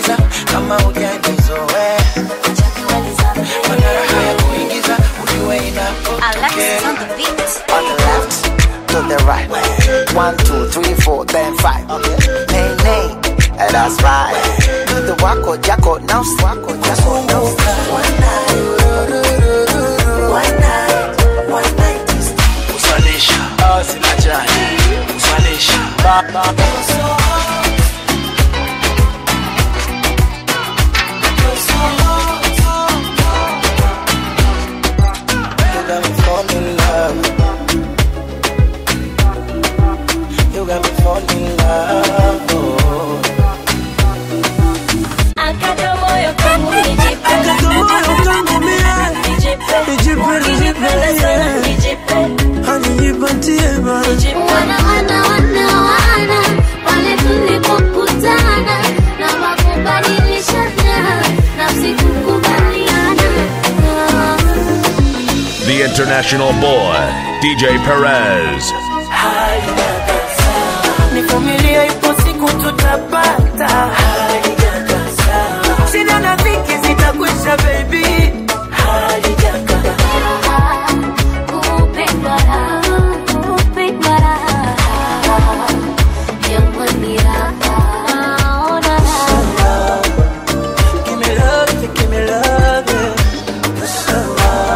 kuingiza kama hujanizoea mana raha ya kuingiza ujue inapotokea Alexis on the beat. On the left, to the right. One, two, three, four, then five. Nay, nay, and that's right. Do the wako jacko, now wako jacko, now One night, one night, one night is kusalisha ah, sina jani kusalisha ba, ba, ba. You got me falling in love. You got me falling in love. Oh. Akata moyo kangu nijipe. Nijipe. Ukinipenda sana nijipe. Nijipe. Wana wana wana wana pale tulipokutana na makubadilishana nafsi kukubaliana The international boy, DJ Perez. Nivumilie, ipo siku tutapata. Shida na dhiki zitakwisha, baby. kupendwa raha, kupendwa raha. Jamani raha, ona raha. Give me love, give me love, yeah.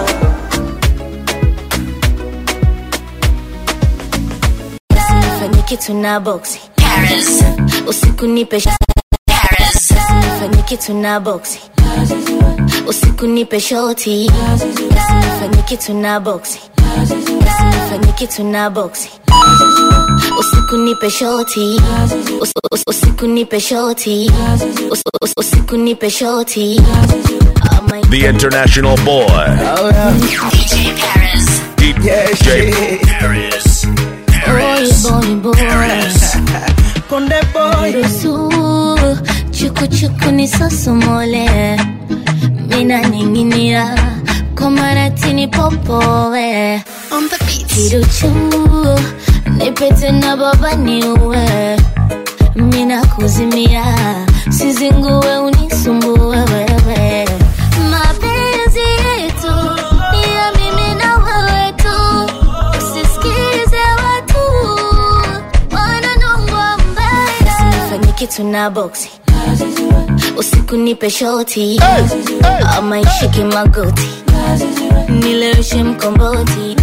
Usinifanye kitu na boxi Paris. Usiku nipe sh- Paris. Usinifanye kitu na boxi Usiku nipe shoti Usinifanye kitu na boxi Usinifanye kitu na boxi Usiku nipe shoti Us- us- Usiku nipe shoti Us- us- Usiku nipe shoti Oh my The international boy, DJ Paris DJ Paris. Boy boy boy Konde boy. Ruhusu chukuchuku ni sosomole mina ninginia kwa maratini popowe kiruchu nipete na baba niue mina kuzimia sizingue unisumbue wewe mapenzi yetu ni ya mimi na wewe tu usisikize watu wananongwa mbaya usinifanye kitu na boksi usiku nipe shoti ama ishike magoti nileweshe mkomboti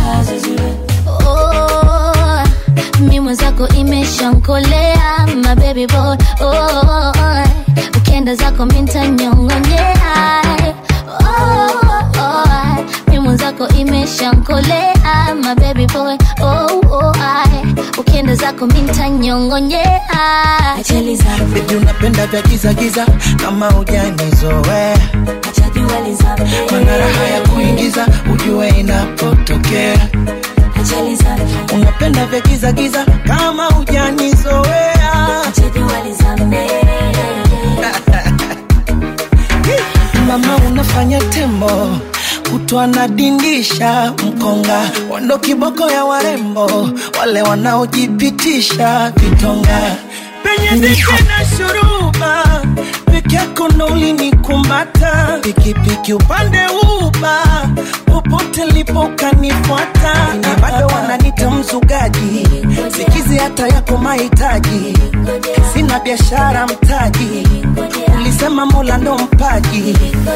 oh, mi mwenzako imeshankolea mabebi boy oh, ukienda zako mintanyongonyea oh, oh, mi mwenzako imeshankolea mabebi boy oh, oh, ukienda zako mintanyongonyea ajali zangu Baby unapenda vya giza giza kama hujanizoea mana raha ya kuingiza ujue inapotokea ajali zangu unapenda vya giza giza kama hujanizoea mama unafanya tembo kutwa nadindisha mkonga wando kiboko ya warembo wale wanaojipitisha vitonga penye ziki na shuruba peke yako ndo ulinikumbata pikipiki upande uba popote lipo kanifuata na bado wananita mzugaji sikizi hata yako mahitaji sina biashara mtaji ulisema mola ndo mpaji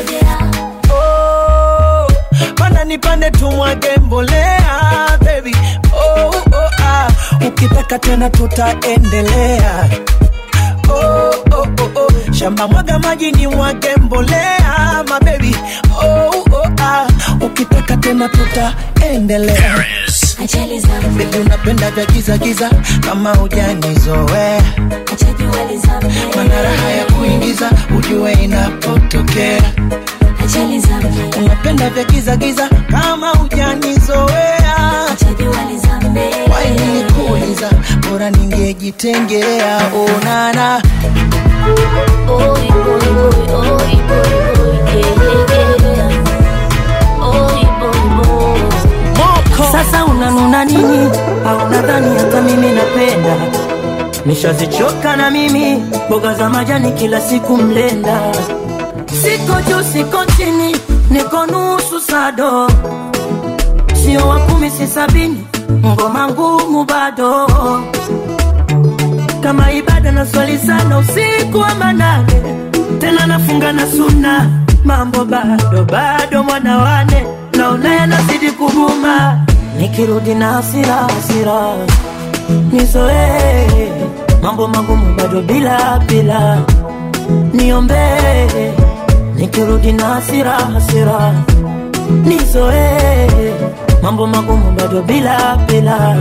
oh, panda nipande tumwage mbolea baby oh, oh, ah. ukitaka tena tutaendelea oh, oh, oh, oh. shamba mwaga maji ni mwage mbolea mabebi oh, oh, ah. ukitaka tena tutaendelea Paris. ajali zangu Baby unapenda vya giza giza kama hujanizoea ajali zangu mana raha ya kuingiza ujue inapotokea ajali zangu unapenda vya giza giza kama hujanizoea ajali zangu waini kuuliza bora ningejitengea onana Oi, boy, boy, oi, boy, boy, yeah, yeah, yeah. Oi, boy, boy. Sasa unanuna nini? Au nadhani hata mimi napenda? ushazichoka na mimi mboga za majani kila siku mlenda siko juu siko chini niko nusu sado sio wa kumi si sabini ngoma ngumu bado kama ibada na swali sana usiku wa manane tena nafunga na suna mambo bado bado mwana wane naona yanazidi kuguma nikirudi na hasira hasira nizoee mambo magumu bado bila bila niombee nikirudi na hasira hasira nizoee mambo magumu bado bila bila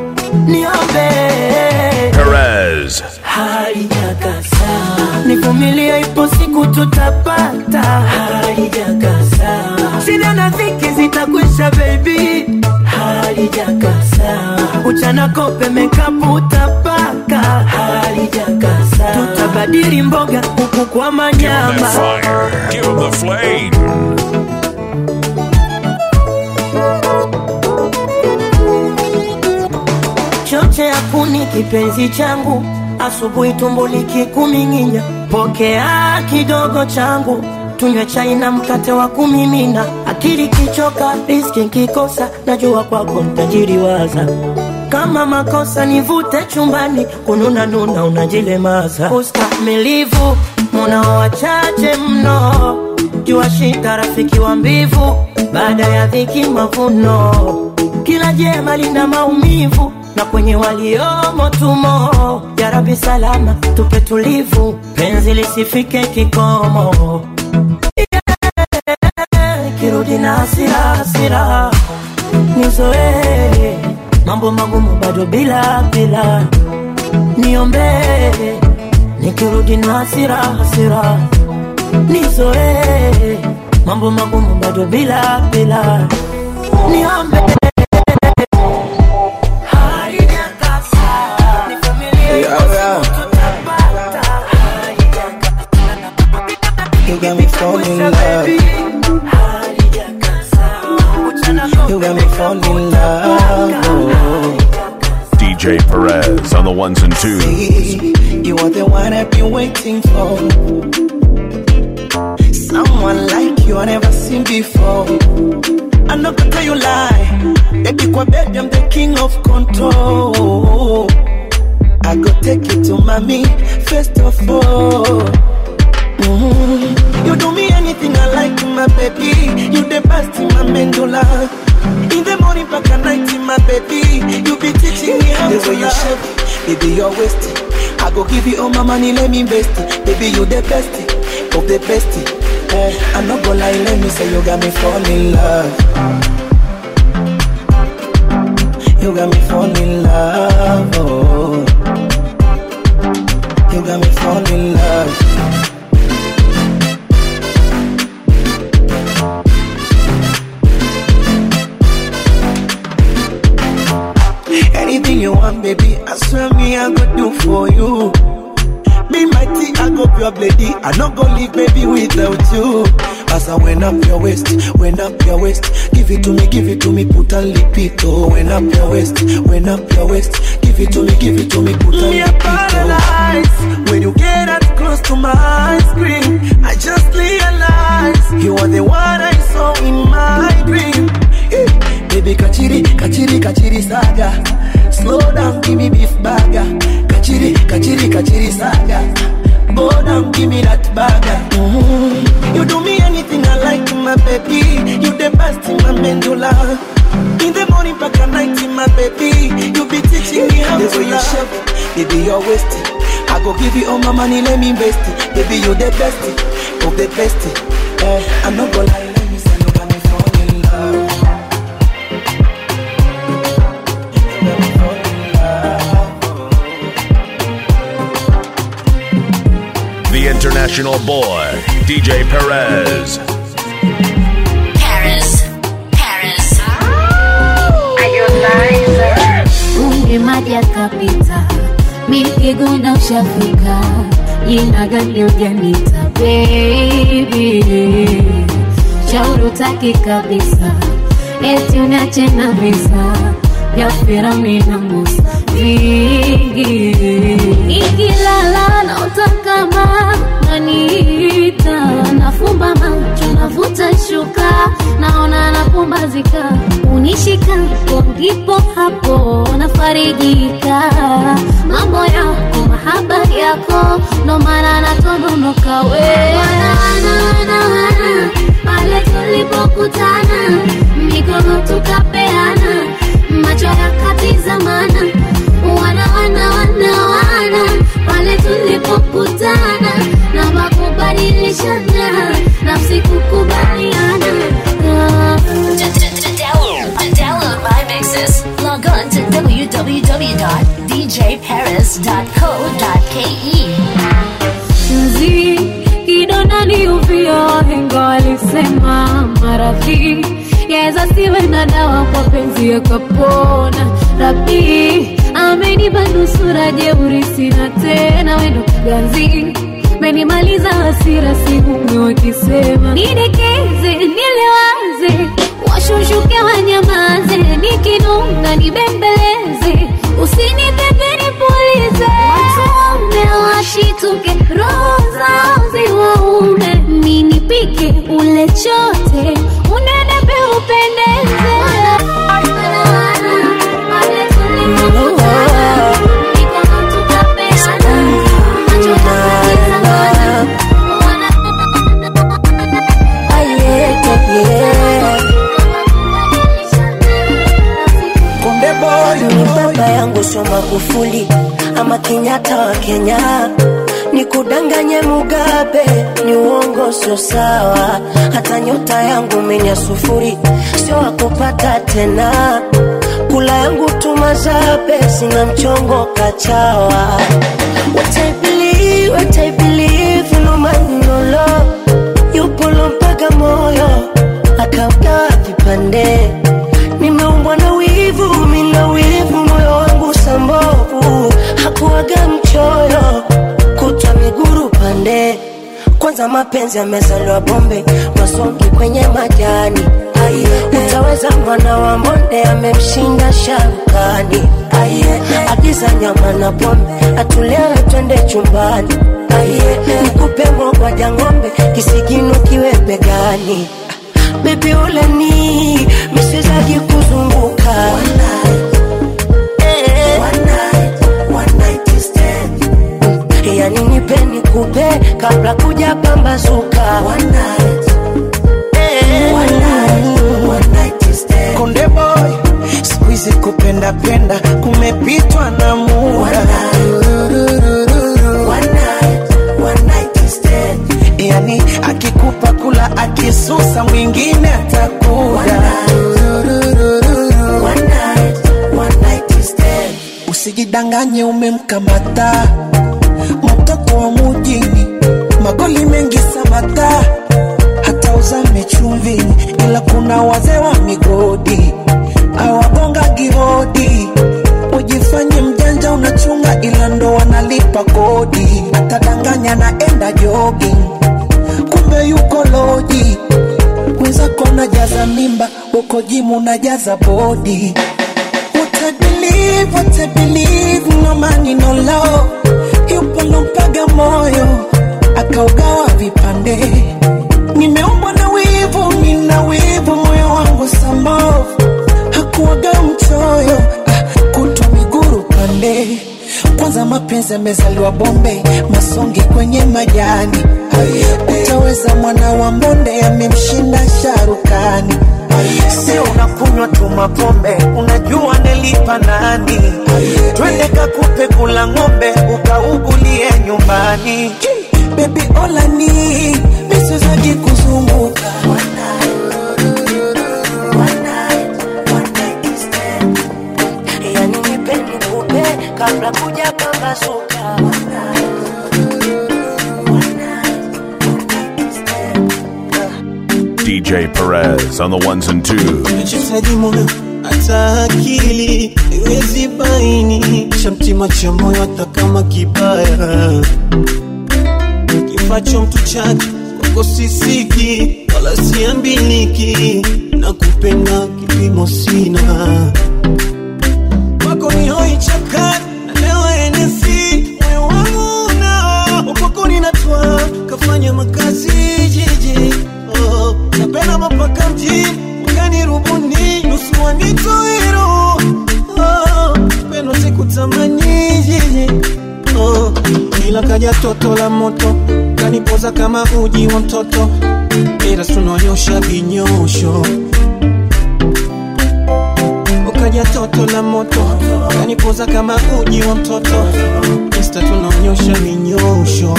niombee Perez. haijakasa nivumilie ipo siku tutapata haijakasa shida na dhiki zitakwisha bebi halijakasa uchana kope mekapu utapaka halijakasa tutabadili mboga huku kwa That manyama fire. Give 'em the flame. choche ya kuni kipenzi changu asubuhi tumbo likikuming'inya pokea kidogo changu tunywe chai na mkate wa kumimina akili kichoka riski nkikosa najua kwako ntajiriwaza kama makosa nivute chumbani kununa nuna unajilemaza ustamilivu munao wachache mno jua shida rafiki wa mbivu baada ya dhiki mavuno kila jema lina maumivu na kwenye waliomo tumo jarabi salama tupe tulivu penzi lisifike kikomo yeah, kirudi na hasira hasira nizoee mambo magumu bado bila bila niombee nikirudi na hasira hasira nizoee mambo magumu bado bila bila niombe You got me falling in love. You got me falling in love. Oh. DJ Perez on the ones and twos. You are the one I've been waiting for. Someone like you I never seen before. I'm not gonna tell you lie. Baby, kwa bed, I'm the king of control. I go take you to mommy, first of all. Mhm. You do me anything I like, my baby. You the best in my mandula. In the morning, back at night, my baby. You be teaching me how The to way you love. shape, baby, you're wasted. I go give you all my money, let me invest it. Baby, you the best of the best. Eh, I'm not gonna lie, let me say you got me falling in love. You got me falling in love. Oh. You got me falling in love. Anything you want, baby, I swear me I go do for you. Be mighty, I go pure lady. I not go leave, baby, without you. As I went up your waist, went up your waist. Give it to me, give it to me, put a lipito. Went up your waist, went up your waist. Give it to me, give it to me, put a Me a lipito. paralyzed when you get that close to my screen. I just realized You are the one I saw in my dream. Eh, baby, kachiri, kachiri, kachiri saga. Slow down, give me beef burger. Kachiri, kachiri, kachiri saga. Go down, give me that burger. Mhm. You do me anything I like, my baby. You the best in my mandula. In the morning, back at night, my baby. You be teaching me how The to way you love. shape, baby, you're wasted. I go give you all my money, let me invest it. Baby, you the best of the best. Eh, I'm not gonna lie, let me say you got me falling in love. You got me falling in love. The international boy, DJ Perez. Paris, Paris. Unge maji yakapita, mikiguna ushafika, jina gani ujanita baby, shauri utaki kabisa, eti unache na visa vya Firauni na Musa, vingi ikilala naota kama naniita nafumba macho navuta shuka naona napumbazika unishikapo ndipo hapo nafarijika mambo yako mahaba yako ndo maana natononoka we wana, wana, wana, wana, pale tulipokutana mikono tukapeana macho yakatizamana wana wana wana wana pale tulipokutana na makubadilishana nafsi kukubaliana Ah. To download my mixes, log on to www.djparis.co.ke. mzi kidonda ni uvio wahenga walisema maradhi yaweza siwe na dawa kwa penzi yakapona rabi amenipa nusura jeuri sina tena wendo ganzi menimaliza hasira sihume wakisema nidekeze nilewaze washushuke wanyamaze nikinunga nibembeleze usinipepe nipulize watume washituke roho zao ziwaume ninipike ule chote unenepe upendeze pale tulipokutana, mikono tukapeana, macho yakatizamana, Konde boy, ni baba yangu sio Magufuli ama Kenyatta wa Kenya, ni kudanganye Mugabe, ni uongo sio sawa. Hata nyota yangu menya sufuri, sio wakupata tena. Kula yangu tumazabe, sina mchongo kachawa. What I believe, what I believe, no man no love. Yupo mpaka moyo akaugawa vipande nimeumbwa na wivu, mina wivu, moyo wangu sambovu, hakuwaga mchoyo, kutwa miguru pande. Kwanza mapenzi yamezaliwa bombe, masongi kwenye majani. Utaweza mwana wa mbonde amemshinda sharukani. Agiza nyama na pombe, atulewe twende chumbani. Nikupe mogwaja ng'ombe, kisigino kiwe begani bebi uleni miswezaki kuzunguka Eh. Mm, yani nipe nikupe kabla kuja pambazuka Eh. konde boy, siku hizi kupenda penda kumepitwa na muda. Yani akikupa kula, akisusa mwingine atakuja. Usijidanganye umemkamata mtoto wa mujini, magoli mengi samata, hata uzame chumvini, ila kuna wazee wa migodi awagonga gihodi. Ujifanye mjanja unachunga, ila ndo wanalipa kodi. Atadanganya naenda jogging, kumbe yuko loji. Mwenzako unajaza mimba, uko jimu unajaza bodi. What I believe, what I believe, no money, no love. Yupo lompaga moyo, akaugawa vipande. Nimeumbwa na wivu, mina wivu, moyo wangu sambovu. Hakuwaga mchoyo, ah, kutwa miguru pande. Kwanza mapenzi yamezaliwa bombe, masongi kwenye majani. Utaweza mwana wa mbonde, amemshinda sharukani. Sio unakunywa tu mapombe, unajua nelipa nani? Twende kakupe kula ng'ombe, ukaugulie nyumbani. Baby olani miswezaki kuzunguka yani nipe nikupe kabla kuja pambazuka DJ Perez on the ones and twos. nachohitaji moyo hata akili iwezi baini cha mtima cha moyo hata kama kibaya kifacho mtu chake kwako sisiki wala siambiliki na kupenda kipimo sina kwako kwako ni hoi chakani nalewa enesi moyo wangu nao kwako ninatwa kafanya makazi jiji oh, napenda mapaka mjini wakani rubuni nusu wanitoiro oh, pendo sikutamani jiji oh, ila kaja toto la moto kanipoza kama uji wa mtoto ila tunonyosha vinyosho ukaja toto la moto kanipoza kama uji wa mtoto insta tunaonyosha vinyosho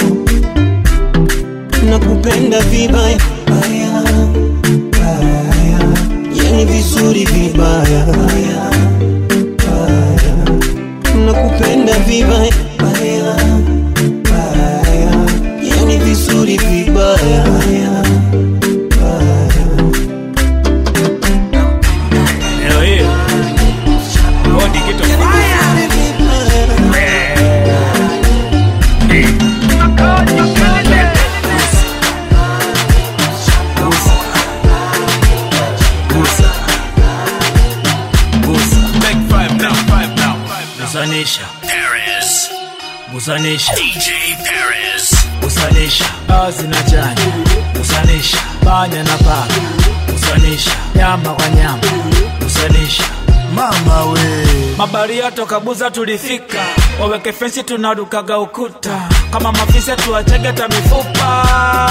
nakupenda vibaya baya, baya. yani vizuri vibaya baya, baya. nakupenda vibaya baya, baya. yani vizuri vibaya baya, baya. Leo hii bodi kitu Gusanisha Paris. Gusanisha DJ Paris. Gusanisha Azi na chanya Gusanisha Panya na paka Gusanisha Nyama kwa nyama Gusanisha mama we mabaria toka buza tulifika waweke fensi tunarukaga ukuta kama mafisa tuwachegeta mifupa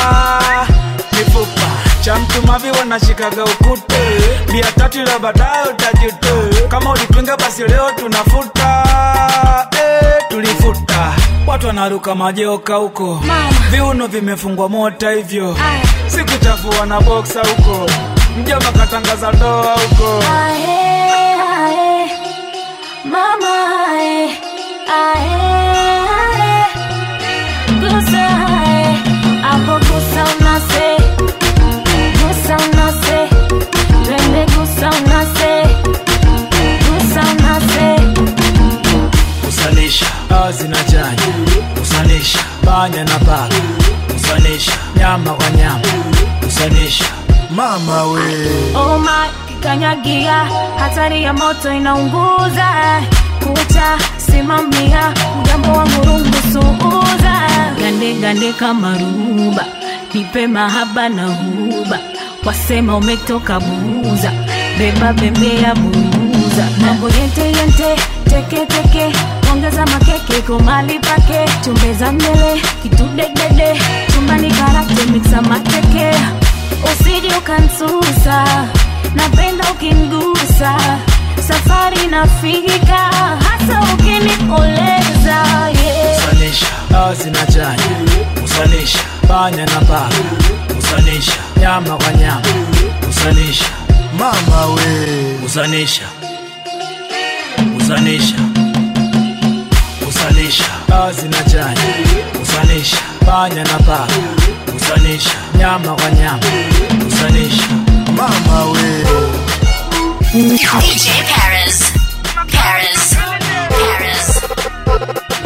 mifupa cha mtu mavi wanashikaga ukute bia tatu la baadaye utajute kama ulipinga basi leo tunafuta eh, tulifuta watu wanaruka majoka huko viuno vimefungwa mota hivyo sikuchafua na boksa huko mjomba katangaza doa huko Ae, ae, mama ae, ae, ae. Gusa ae, hapo gusa unase, gusa unase, twende gusa unase, gusa unase. kusanisha azi na chanya kusanisha panya na paka kusanisha nyama kwa nyama kusanisha mama we Oh my, kikanyagia, hatari ya moto inaunguza. Kucha simamia, mgambo wa murungu suuza. Gande gande kama ruba, nipe mahaba na huba. Wasema umetoka buza, beba bembea buza. Mambo yente yente, teke teke, ongeza makeke komali pake. Chumbeza mbele, kitudedede, chumbani karate mixa mateke usije ukansusa napenda ukingusa safari nafika hasa ukinikoleza yeah. kusanisha azi na chanya kusanisha panya na paka kusanisha nyama kwa nyama kusanisha mama we kusanisha kusanisha kusanisha azi na chanya kusanisha panya na paka kusanisha nyama kwa nyama kusanisha mama we DJ Paris. Paris. Paris.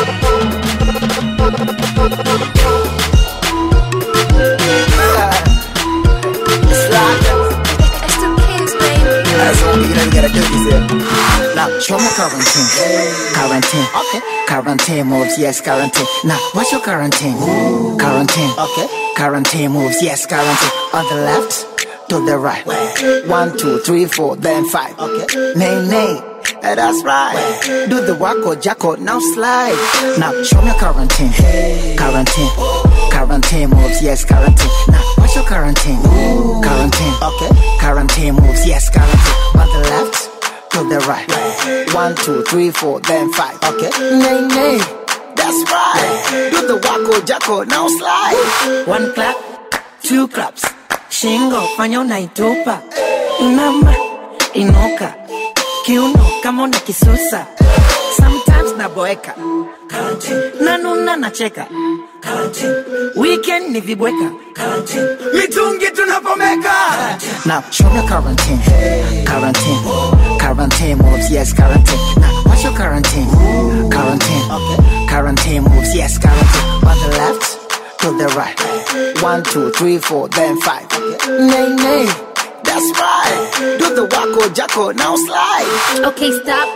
It's the kids, baby. That's all you know, you gotta do is it. Now, show me quarantine. Quarantine. Okay. Quarantine moves, yes, quarantine. Now, what's your quarantine? Quarantine. Okay. Quarantine moves, yes, quarantine. On the left, to the right. One, two, three, four, then five. Okay. Nay, nay. Eh, That's right. Do the wacko jacko, now slide. Now show me quarantine. Quarantine. Quarantine moves, yes, quarantine. Now what's your quarantine? Quarantine. Okay. Quarantine moves, yes, quarantine. On the left, to the right. One, two, three, four, then five. Okay. Nay, nay. That's right. Do the wacko jacko, now slide. One clap, two claps. Shingo fanya unaitupa. Inama, inuka. Kiuno kama una kisusa. Sometimes naboeka. Nanuna nacheka. Weekend ni vibweka. Mitungi tunapomeka. Now show me quarantine. Quarantine. Quarantine moves, yes, quarantine. Now what's your quarantine? Quarantine. Okay. Quarantine moves, yes, quarantine. On the left, to the right. One, two, three, four, then five. Okay. Nay, nay. That's right. Do the wacko jacko, now slide. Okay, stop.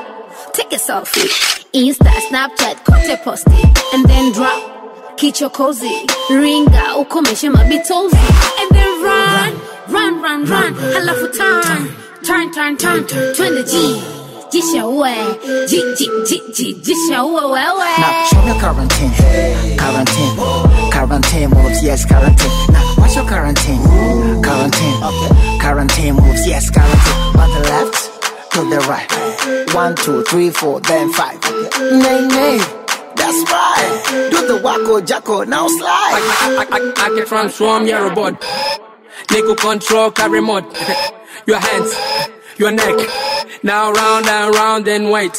take a selfie. Insta, Snapchat, kote posti. And then drop, kicho cozy. Ringa, ukomeshe mabitozi. And then run, run, run, run. Halafu turn, turn, turn, turn, turn. Twende G. Jisha uwe, G, G, G, G, jisha uwe wewe. Now show me quarantine, quarantine, quarantine moves, yes, quarantine. Now what's your quarantine? Quarantine, quarantine moves, yes, quarantine. On the left, to the right. One, two, three, four, then five. Nay, nay, that's right. Do the wacko jacko, now slide. I, I, I, I can transform your robot. Nigga control car remote. your hands, your neck. Now round and round and wait.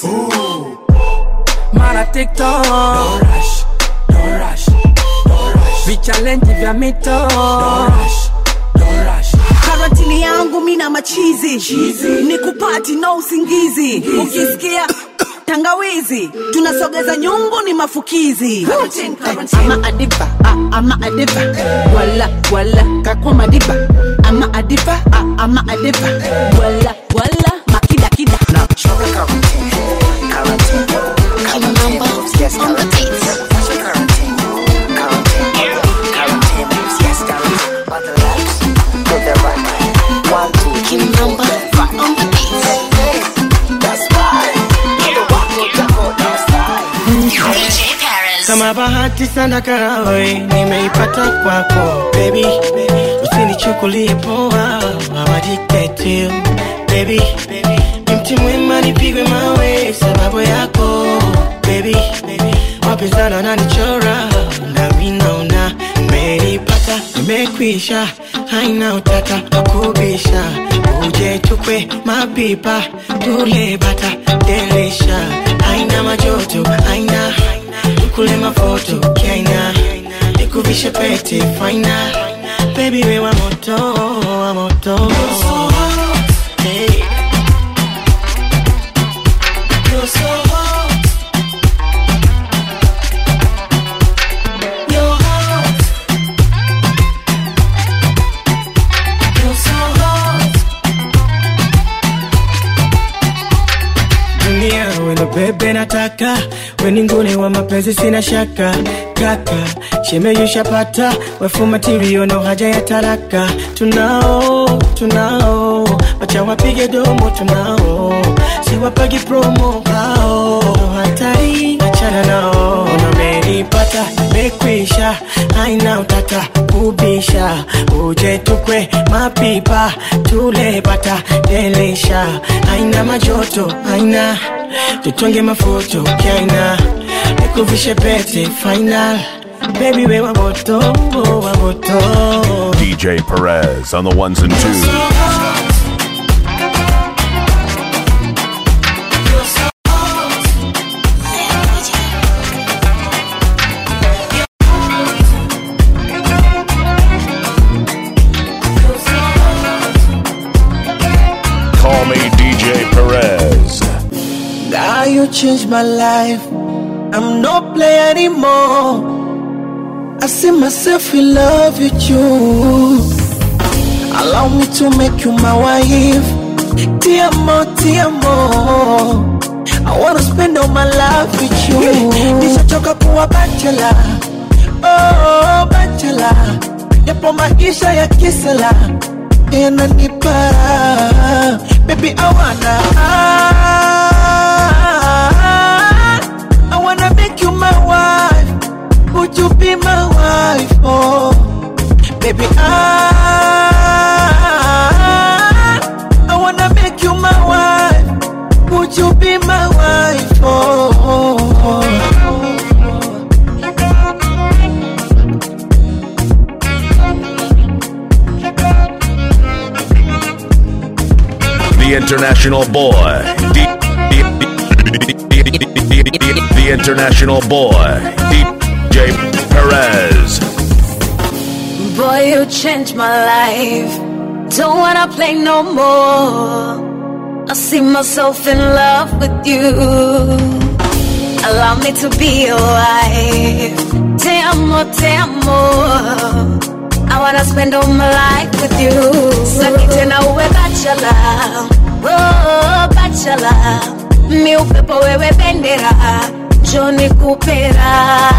Mara TikTok. Don't rush, don't rush, don't rush. Vichallenge vya mito. Don't rush, don't rush. karantini yangu mina machizi ni kupati no usingizi ukisikia tangawizi tunasogeza nyumbu ni mafukizi ama adiva ah, ama adiva wala wala kakwa madiba ama adiva ah, ama adiva wala wala makidakida Show me quarantine, quarantine, quarantine moves, yes, quarantine. What's your quarantine? Quarantine, quarantine moves, yes, quarantine. On the left, to the right. One, two, three, four, then five. That's right. Do the wacko jacko, now slide. kama bahati sana karawe nimeipata kwako baby usinichukulie poa awajitetu baby ni mti mwema nipigwe mawe sababu yako baby wapinzana wananichora nami naona nimeipata nimekwisha haina utata wakubisha uje tukwe mapipa tule bata delisha haina majoto haina kule mafoto kiaina nikuvishe pete faina baby we wa moto wa moto hey. You're so hot. You're hot. You're so hot. dunia wendo bebe nataka weningune wa mapenzi sina shaka kaka shemeyushapata wefumatirio no haja ya taraka tunao tunao wacha wapige domo tunao siwapagi promo hao hatari achana nao namenipata mekwisha haina utata kubisha uje tukwe mapipa tule bata delisha haina majoto haina tutonge mafoto kaina nikuvishe pete final baby we wa moto wa moto DJ Perez on the ones and twos. Call me DJ Perez. Now you changed my life. I'm no player anymore. I see myself in love with you. Allow me to make you my wife. Dear more, dear more. I wanna spend all my life with you. Nishachoka kuwa bachelor. Oh, bachelor. Yapo maisha ya kisela. Yananipa. Baby, I wanna. I wanna make you my wife. Would you be my wife? Oh, baby, I I wanna make you my wife. Would you be my wife? Oh, The international boy. D- the international boy. DJ Perez. Boy, you changed my life. Don't wanna play no more. I see myself in love with you. Allow me to be your wife. Te amo, te amo. I wanna spend all my life with you. Saki tena uwe bachelor. Oh, bachelor. mi upepo wewe bendera joni kupera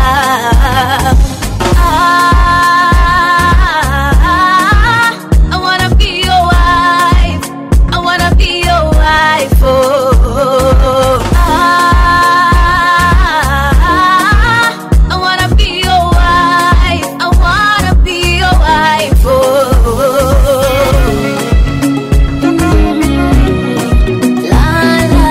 Ah, I wanna be your wife. I wanna be your wife. Oh, ah, I wanna be your wife. I wanna be your wife. Oh, la la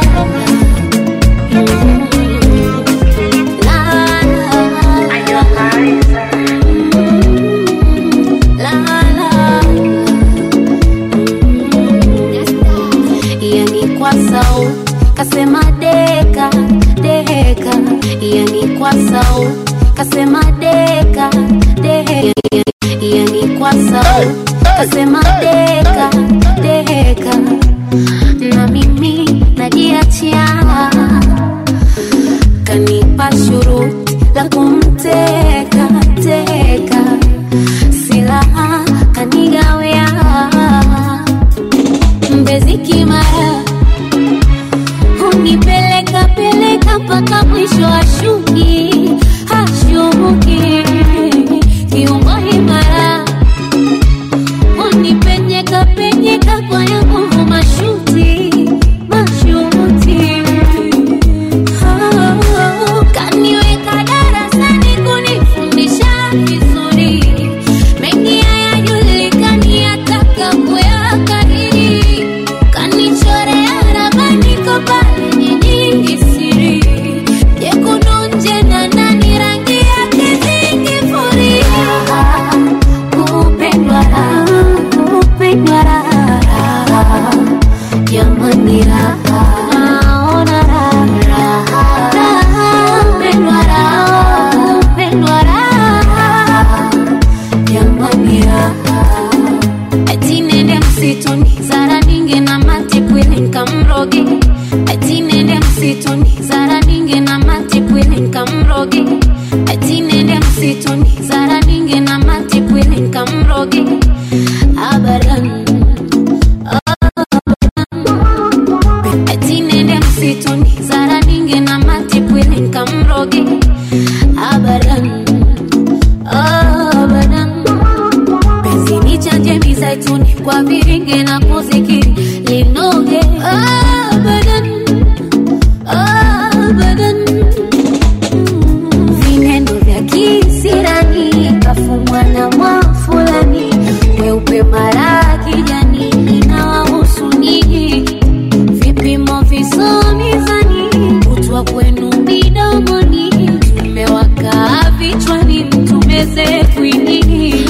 yani kwa sauti kasema deka deka yani kwa sauti kasema deka deka yani kwa sauti kasema deka deka na mimi najiachia kanipa shuruti la kumteka teka silaha kanigawea mbezi kimara hunipeleka peleka mpaka mwisho wa shuki hashuki kiungo imara unipenyeka penyeka kwa ya nguvu mashuti mashuti Oh, kaniweka darasani kunifundisha vizuri mengi hayajulikani ataka kuyakariri kanichorea ramani kopale nyingi siri jekundu nje na ndani rangi yake zingifuria kupendwa raha kupendwa raha jamani raha naona raha raha kupendwa raha kupendwa raha jamani raha ati nende msituni zara ninge na matipwili nkamroge ati nende msituni zara ninge na matipwili nkamroge ati nende msituni zara ninge na matipwili nkamroge abadan ati nende msituni zara ninge na matipwili nkamroge abadan abadan penzi ni chanje mizaituni kwa viringe na kuzikiri linoge abadan abadan vinendo vya kisirani kafumwa na mwafulani weupe mara kijani inawahusu nini vipimo visomizani kutwa kwenu midomoni tumewaka vichwani mtumeze kwini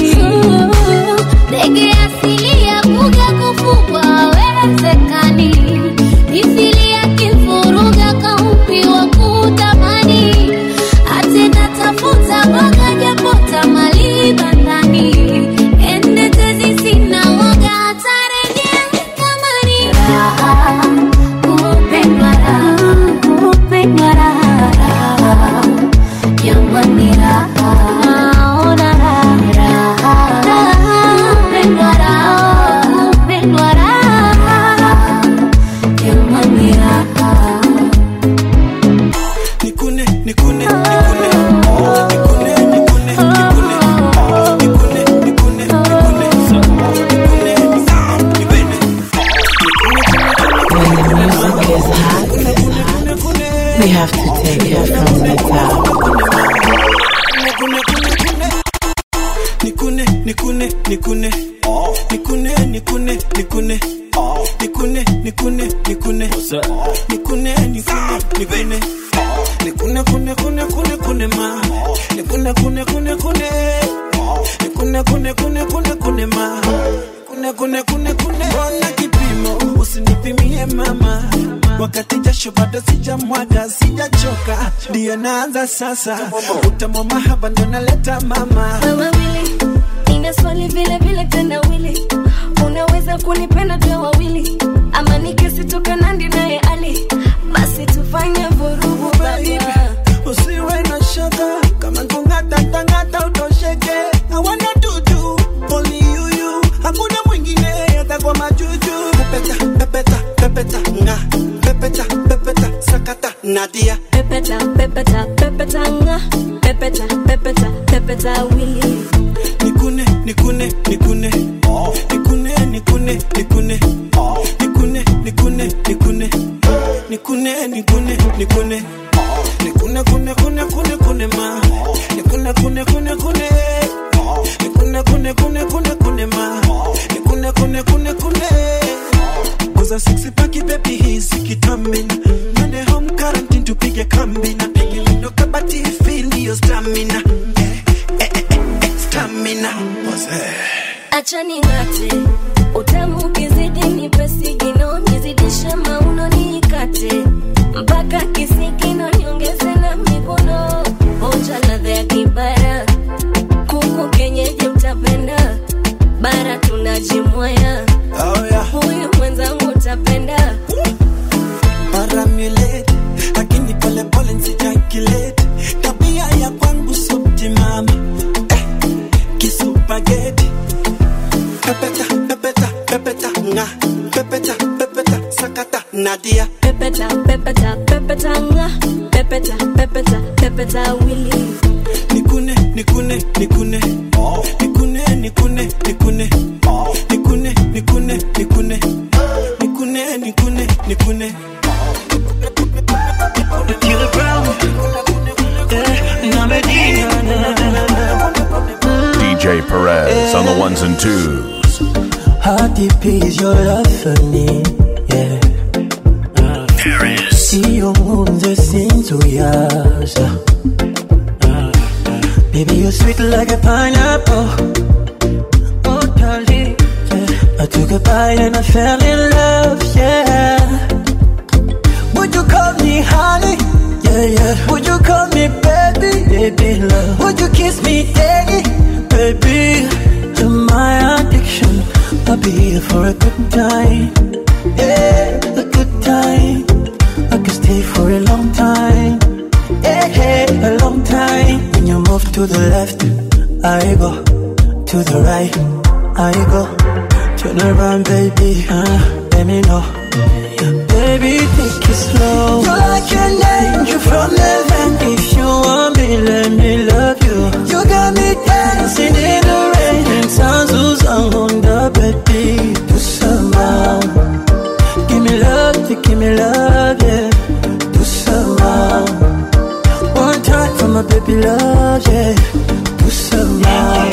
ndege asili ya kuga kufugwa awezekani mithili ya kifuruga kaumbi wa kutamani atena tafuta boga japota mali bandani ende tezi sina woga atarejea kamani raha kupendwa raha kupendwa raha raha jamani raha naona raha raha raha kupendwa raha kupendwa raha jamani raha nikune nikune nikune nikune nikune nikune nikune nikune nikune nikune When the music is hot, we have to take it from the top. nikune nikune nikune nikune nikune nikune nikune nikune nikune nikune nikune nikune nikune kune kune kune kune ma nikune kune kune kune nikune kune kune kune kune ma kune kune kune kune ona kipimo usinipimie mama wakati jasho bado sijamwaga sijachoka ndiyo naanza sasa utamu mahaba ndo naleta mama wawili nina swali vile vile tendawili unaweza kunipenda tuwe wawili ama nikisitoka nandi naye ali basi tufanye vurugu baba usiwe na shaka kama kungata tangata utosheke hawana dudu only you you hakuna mwingine hata kwa majuju pepeta pepeta pepeta nga pepeta pepeta Nadia pepeta pepeta pepeta nga pepeta pepeta pepeta wili nikune nikune nikune nikune nikune nikune nikune nikune nikune nikune nikune nikune nikune kune kune kune kune ma nikune kune kune kune nikune kune kune kune kune ma nikune kune kune kune Kuza sexy paki baby hizi kitamina Nende home quarantine tupige kambi na pigi lindo kabati feel your stamina eh, eh, eh, eh, stamina acha ning'ate utamu ukizidi nipe sigino nizidishe mauno niikate mpaka kisigino niongeze na mikono onja ladha ya kibara kuku kenyeji utapenda bara tunajimwaya oh, yeah. huyu mwenzangu utapenda Paramulate lakini pole pole nsijakilete tabia ya kwangu subtimama eh, kisupageti pepeta pepeta pepeta nga pepeta pepeta sakata nadia pepeta pepeta pepeta nga pepeta pepeta pepeta wili nikune nikune nikune nikune nikune nikune nikune nikune nikune nikune nikune nikune Killer Brown. Yeah, na Medina. Na, na, na, na. DJ Perez on the ones and twos. How deep is your love for me? Yeah. Paris. Iyo nkunze sinzuyaza Baby you're sweet like a pineapple Oh darling yeah. I took a bite and I fell in love Yeah Would you call me honey? Yeah, yeah Would you call me baby? Baby love Would you kiss me daddy? Baby You're my addiction I'll be here for a good time Yeah, a good time I could stay for a long time. Yeah, yeah, a long time. When you move to the left, I go. To the right, I go. Turn around, baby. Uh, let me know. Baby, take it slow. You're like an angel from heaven. If you want me, let me love you. You got me dancing in the rain. And sounds on the baby. Do some Give me love, yeah, give me love, yeah. Do some more. One time for my baby love, yeah. Do some more.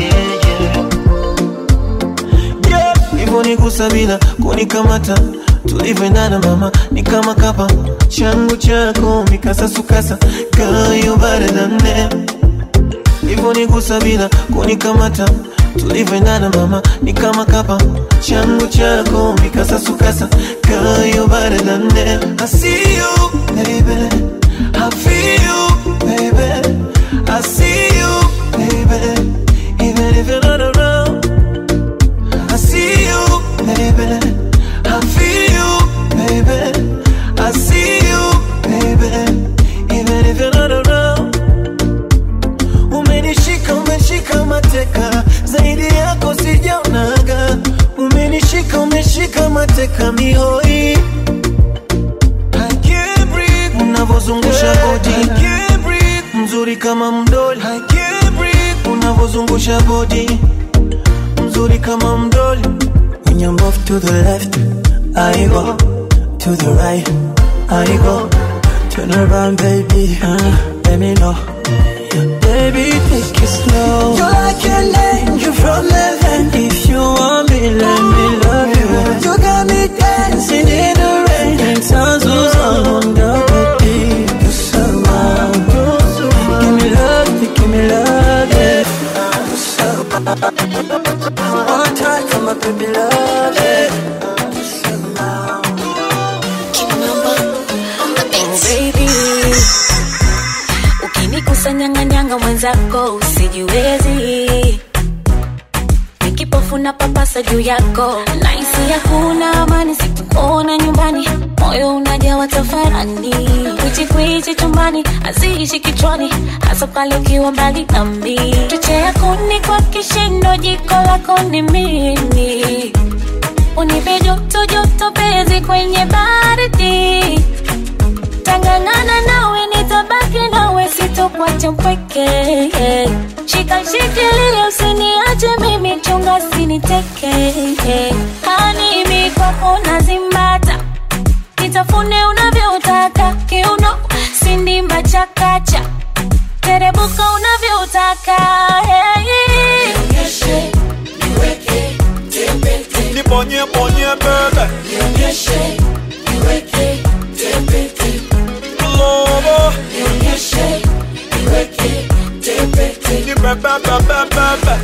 Yeah, hivyo ni kusabila kunikamata tulivyoendana mama ni kama kapa changu chako mikasasukasa kayo baradane hivyo ni kusabila kunikamata tulivyoendana mama ni kama kapa changu chako mikasasukasa kayo baradane I see you baby I feel you baby I see you baby even if you're not around I see you baby I feel you baby I see you baby even if you're not around umenishika umeshika mateka zaidi yako sijaonaga umenishika umeshika mateka mihoi I can't breathe unavozungusha bodi I can't breathe mzuri kama mdoli I can't breathe unavozungusha bodi mzuri kama mdoli When you move to the left, I go. To the right, I go. Turn around, baby. Uh, let me know. Baby, take it slow. You're like an angel from heaven. If you want me, let me love you. You got me dancing in the rain. And sounds on the baby. Do some more. Give me love, yeah, give me love, yeah. Do some One time for my baby love, yeah. baby ukinikusanyanganyanga mwenzako usijiwezi nikipofuna papasa juu yako naisi hakuna amani sikuona nyumbani moyo unajawa tafarani kwichikwichi chumbani haziishi kichwani hasa pale ukiwa mbali nami chochea kuni kwa kishindo jiko lako ni mimi unipe joto joto pezi kwenye baridi tangangana nawe nitabaki nawe sitokuacha mpweke shika shikilia usiniache mimi chunga siniteke hani mi kwako nazimbata nitafune unavyotaka kiuno sindimba chakacha terebuka unavyotaka hey. nibonye bonye bebe lobo nibebebebebebe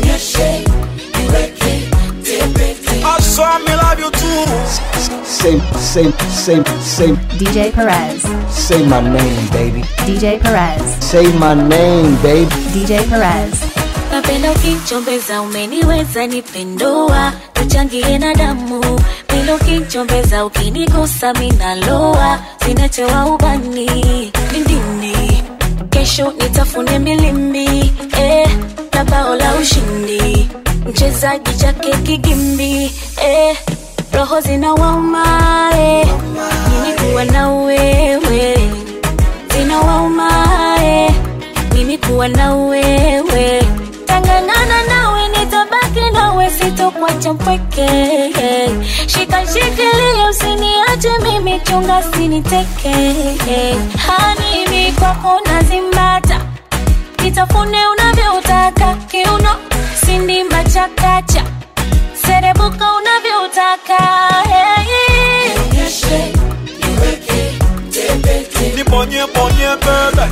I saw me love you too Say, say, say, say, DJ Perez. say my name, baby. DJ Perez. Say my name, baby. DJ Perez. napenda ukichombeza umeniweza nipendua tuchangie na damu penda ukichombeza ukinigusa minaloa sinachewa ubani lindini kesho nitafune milimbi eh, na bao la ushindi mchezaji chake kigimbi eh, roho zinawauma eh, mimi kuwa na wewe zinawauma eh, mimi kuwa na wewe tangangana nawe nitabaki nawe sitokuacha mpweke shika shikilia usiniache mimi chunga siniteke hani mi kwako nazimbata nitafune unavyotaka kiuno sindimba chakacha serebuka unavyotaka hey. nibonye bonye bebe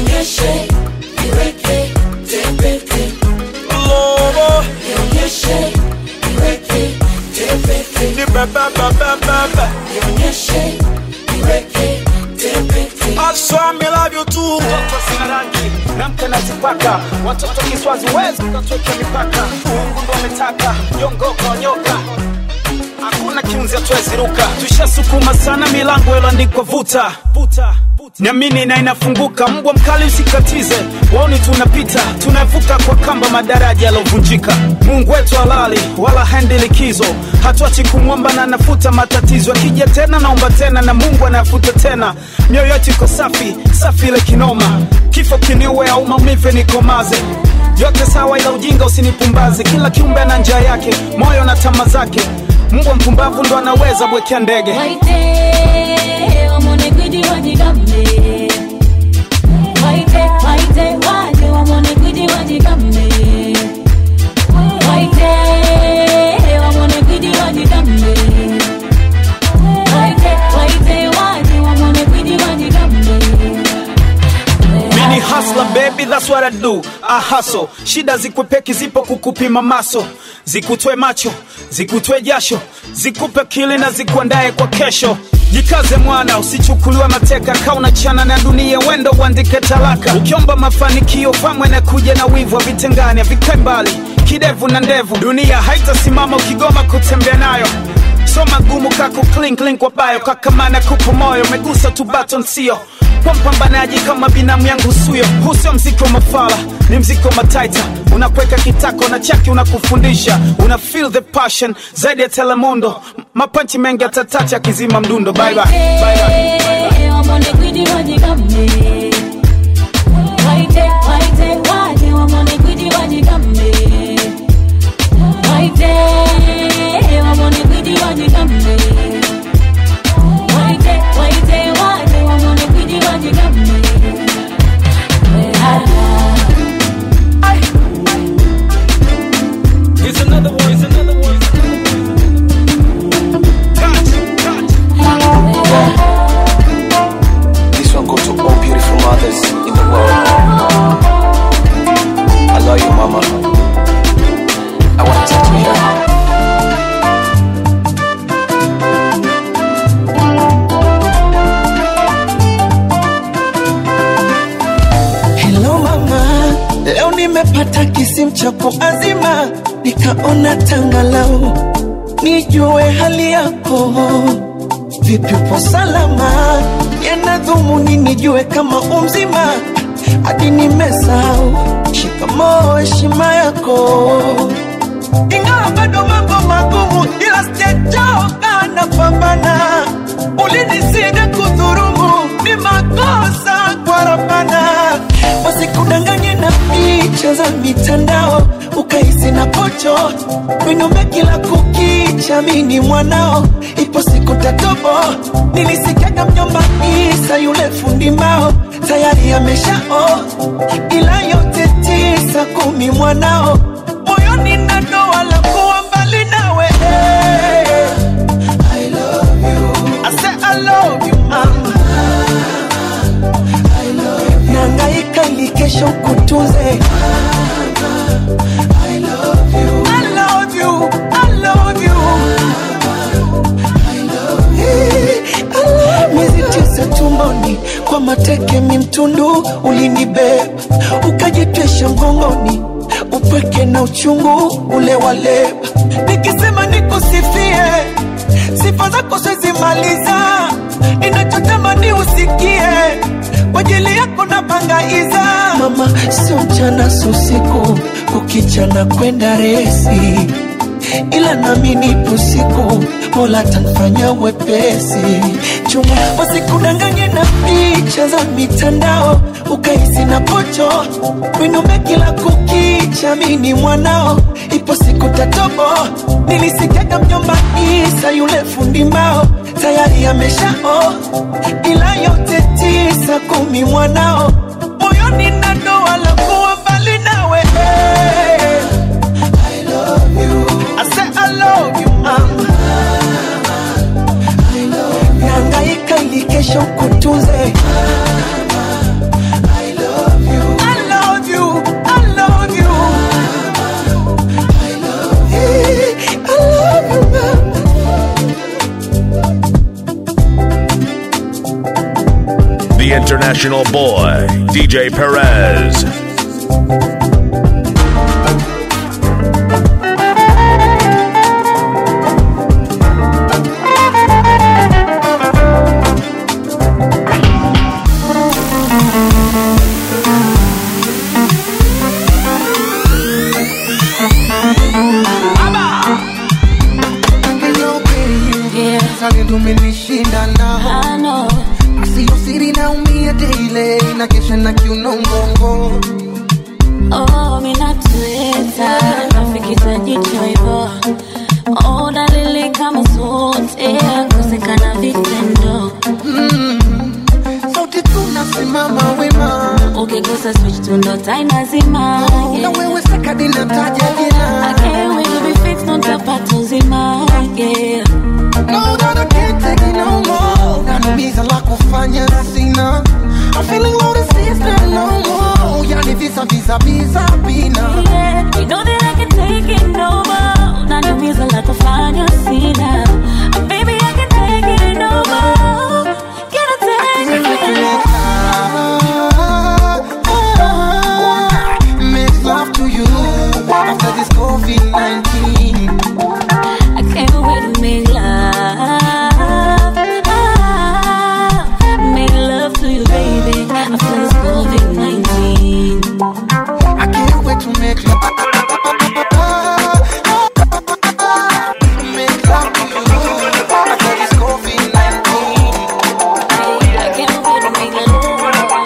lobo nibebebebebebe I saw me love you too Mtoto sina rangi namke nazipaka watoto kiswazi wezi katoke mipaka Mungu ndo ametaka nyongoko nyoka hakuna kiunzi atweziruka tushasukuma sana milango iloandikwa vuta vuta niamini na inafunguka mbwa mkali usikatize waoni tunapita tunavuka kwa kamba madaraja yalovunjika mungu wetu halali wala hendi likizo hatuachi kumwomba na anafuta matatizo akija tena naomba tena na mungu anayafuta tena mioyo yetu iko safi safi ile kinoma kifo kiniue au maumive nikomaze yote sawa ila ujinga usinipumbaze kila kiumbe ana njia yake moyo na tama zake mbwa mpumbavu ndo anaweza bwekea ndege Waite, wamone gwiji wajigambe. Waite, waite, waje wamone gwiji wajigambe. Waite, wamone gwiji wajigambe. Waite, waite, waje wamone gwiji wajigambe. mini hasla baby that's what I do I hustle shida zikwepeki zipo kukupima maso zikutwe macho zikutwe jasho zikupe kili na zikuandae kwa kesho jikaze mwana usichukuliwe mateka kauna chana na dunia wendo uandike talaka ukiomba mafanikio pamwe na kuja na wivu vitengani havikae mbali kidevu na ndevu dunia haitasimama ukigoma kutembea nayo so magumu kaku clink link kwa bayo kakamana kupo moyo megusa tu baton sio kwa mpambanaji kama binamu yangu suyo huu sio mziki wa mafala ni mziki wa mataita unakweka kitako na chaki unakufundisha una feel the passion zaidi ya telemundo M- mapanchi mengi atatacha akizima mdundo bye bye. Bye bye. Waite, wamone gwiji wajigambe. Waite, waite, waje wamone gwiji wajigambe. Waite, wamone gwiji wajigambe. Waite, waite, waje wamone gwiji wajigambe. Here's another one, here's another one, here's This one goes to all beautiful mothers in the world. I love you, mama. I want to talk to you. Hello mama, leo nimepata kisimu cha kuazima, nikaona tangalau nijue hali yako, vipi upo salama, yana dhumuni nijue kama umzima, hadi nimesahau shikamoo heshima yako, ingawa bado mambo magumu, ila sijachoka napambana, ulinisida kudhurumu ni makosa kwa Rabbana, wasikudanganye na picha za mitandao ukahisi na pocho winume kila kukicha, mini mwanao, ipo siku tatobo. Nilisikiaga mjomba Isa yule fundi mbao tayari ameshao, ila yote tisa kumi mwanao moyoni na doa la kuwa mbali nawe I love you. I say I love you mama nangaika ili kesho kutunze I love you. I love you. I love you. Eh, I love- miezi tisa tumboni kwa mateke mimtundu ulinibeba ukajitwesha mgongoni upweke na uchungu ule waleba nikisema nikusifie sifa zako sizimaliza ninachotamani usikie kwa ajili yako na pangaiza mama sio mchana sio usiku kukichana kwenda resi ila nami nipo siku mola tanfanya wepesi chuma wasikudanganye na picha za mitandao ukahisi na pocho winume kila kukicha mini mwanao ipo siku tatobo nilisikiaga mjomba isa yule fundi mbao tayari ameshao ila yote tisa kumi mwanao moyoni na doa la kuwa mbali nawe I love you. I say I love you, mama. Nangaika ili kesho kutunze. I love you. I love you. I love you. Eh, I love you, mama. The international boy, DJ Perez. tumenishinda nao asiyo siri naumia daily na kesha na kiuno mgongo Oh, minatueta nafikita jicho hivyo oh, dalili kama zote kosekana vitendo sauti tunasimama wema ukigusa switch tundo tainazima na wewe sekadi nataja jina I can't wait to be fixed on tapata uzima yeah. No, that I can't take it no more. Nanumiza la kufanya sina. I'm feeling low to sister no more. Yani visa visa visa bina. Yeah, you know that I can take it no more. Unaniumiza la kufanya sina. Uh, Baby, I can take it no more. Can I take it? Make love to you after this COVID-19. I can't wait to make love. Make love to you, baby. After this COVID 19. I can't wait to make love. Make love to you after this COVID-19. I can't wait to make love.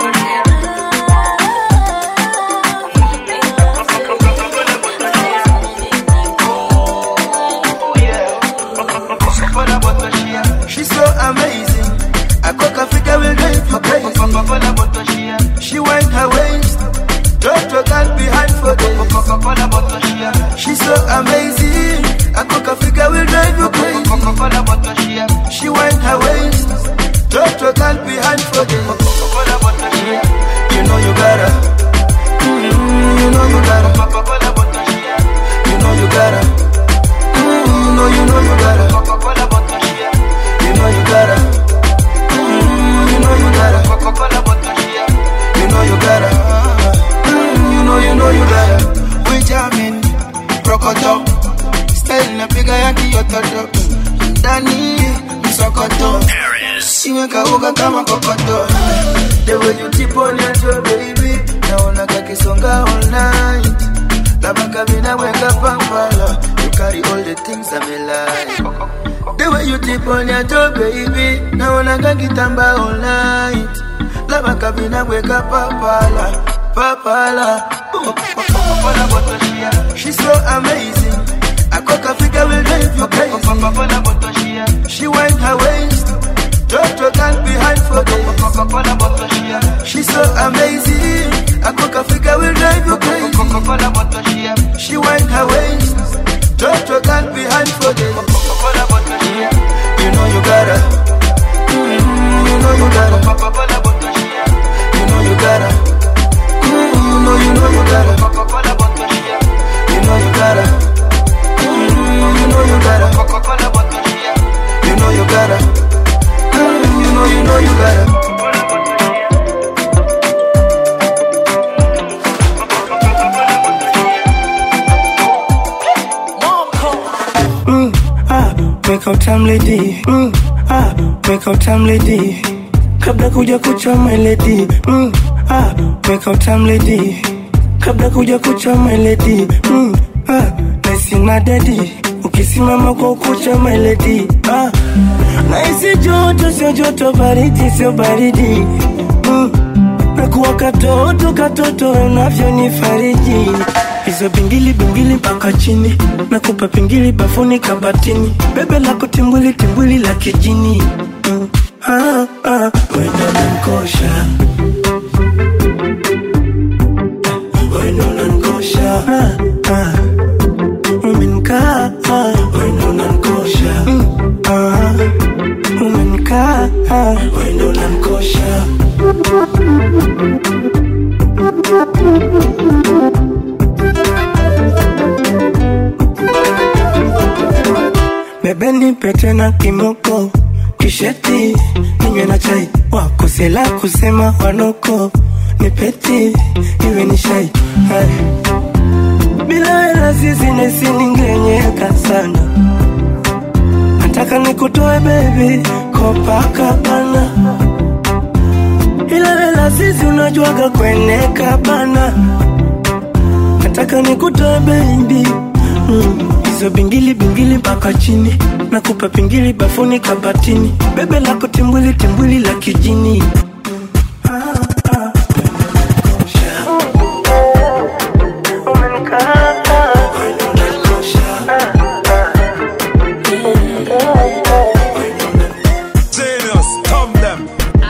She's so amazing. I cook Africa will drive her crazy. She wind her waist, drop your girl behind for days. She's so amazing. I cook Africa will drive you crazy. She wind her waist, drop your girl behind for days. You know you gotta. Mm, You know you gotta. You know you gotta. Mm, You know you know you gotta. You know you gotta. Mm, You know you gotta. You know you gotta. Mm, You know you know you gotta. We jamming, rokoto. Style napiga ya kiototo. Ndani msokoto. Siweka uga kama kokoto. The way you tip on your toe, baby. Naona kakisonga all night. Labda kabina weka pampala. You carry all the things I'm like. The way you tip on your toe, baby. Naonaga kitamba all night. Lava kabina weka papala, papala. Papala botoshia. She's so amazing. I cook a figure will drive you crazy. Papala botoshia. She wind her waist. Drop your girl behind for days. Papala botoshia. She's so amazing. I cook a figure will drive you crazy. Papala botoshia. She wind her waist. Drop your girl behind for days. Papala botoshia. You know you gotta. Mm, You know you gotta. Papala botoshia. You know you gotta. Mm, You know you know you gotta. Papala botoshia. You know you gotta. Mm, You know you gotta. Papala botoshia. You know you gotta. Mm, You know you know you gotta. Mm, ah, wake up time lady. Mm, ah, wake up time lady. Kabla kuja kucha my lady. Mm, ah, wake up time lady. Kabla kuja kucha my lady. Mm, ah, naisi na daddy. Ukisimama kwa ukucha my lady. Ah, naisi joto sio joto, baridi sio baridi. Mm, nakuwa katoto katoto unavyonifariji hizo bingili bingili mpaka chini nakupa pingili bafuni kabatini bebe lako timbwili timbwili la kijini mm. ah, ah, wendo nankosha wendo nankosha ah, ah. umenkaa ah, wendo nankosha mm. ah, umenkaa ah, wendo nankosha bebe nipe tena kimoko kisheti ninywe na chai wakosela kusema wanoko nipeti iwe ni shai Hai. bila hela sisi nesiningenyeka sana nataka nikutoe bebi kopakabana ila hela sisi unajuaga kweneka bana nataka nikutoe bebi mm. hizo bingili bingili mpaka chini nakupa pingili bafuni kabatini bebe lako timbwili timbwili la kijini Zenos, come them.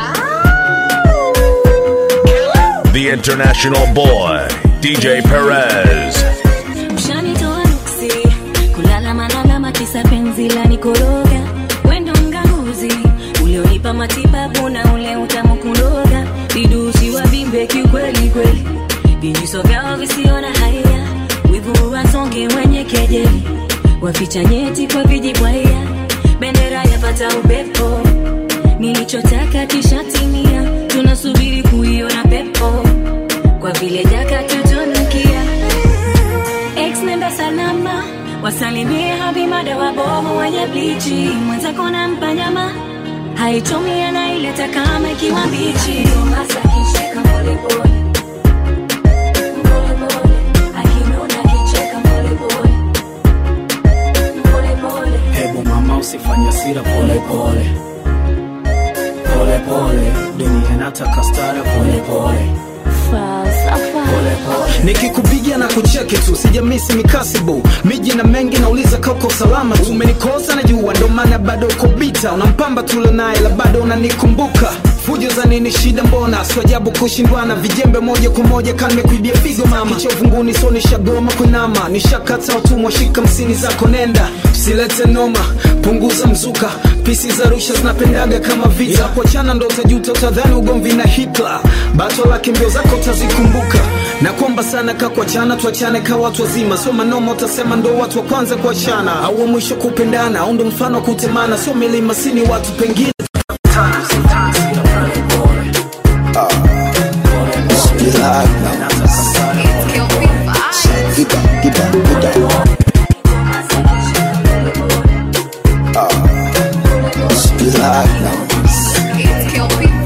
The international boy, DJ Perez. Ushanitoa nuksi kulala manalama kisa penzi la nikoroga wendo mganguzi ulionipa matibabu na ule utamu kuroga vidusi wa vimbe kiukweli kweli vijiso vyao visiona haya wivu wasonge wenye kejeli waficha nyeti kwa vijibwaya bendera yapata upepo nilichotaka kishatimia tunasubiri kuiona pepo kwa vile jaka tutunukia Ex nenda salama wasalimie habimada wabovu wenye blichi mwenzako nampa nyama haichomi anaileta kama ikiwa mbichi Hasa kicheka polepole. Polepole. Akinuna kicheka polepole. Polepole. hebu mama usifanye sira pole pole pole pole dunia inataka stara pole pole nikikupigia na kucheki tu sijamisi mikasibu miji na mengi nauliza kauko salama tu umenikosa na jua ndo maana bado uko bita unampamba tule naye la bado unanikumbuka fujo za nini shida mbona swajabu kushindwana vijembe moja kwa moja kanimekuibia figo mama kichovunguni so nishagoma kunama nishakata utumwa shika msini zako nenda usilete noma punguza mzuka pisi za rusha zinapendaga kama vita kuachana ndo utajuta utadhani ugomvi na hitla bato lake mbio zako utazikumbuka na kwamba sana kakuachana tuachane ka watu wazima sio manoma utasema ndo watu wa kwanza kuachana au wa mwisho kupendana au ndo mfano wa kutemana sio milima sini watu pengine